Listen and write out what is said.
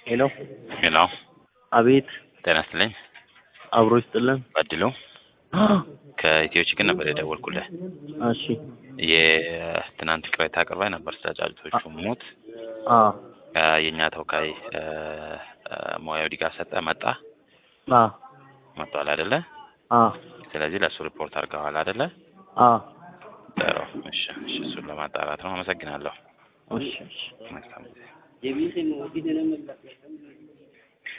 ሄሎ ሄሎ፣ አቤት ጤና ይስጥልኝ። አብሮ ይስጥልን በድሉ ከኢትዮ ችግር ነበር የደወልኩልህ። እሺ የትናንት ቅሬታ አቅርባይ ነበር ስለ ጫጩቶቹ ሞት። አ አ፣ የእኛ ተወካይ አ፣ አ፣ ሙያዊ ድጋፍ ሰጠ መጣ አ መጥቷል አይደለ? አ ስለዚህ ለእሱ ሪፖርት አድርገዋል አይደለ? አ ጥሩ። እሺ፣ እሺ፣ እሱን ለማጣራት ነው። አመሰግናለሁ። እሺ እሺ መልካም ጊዜ።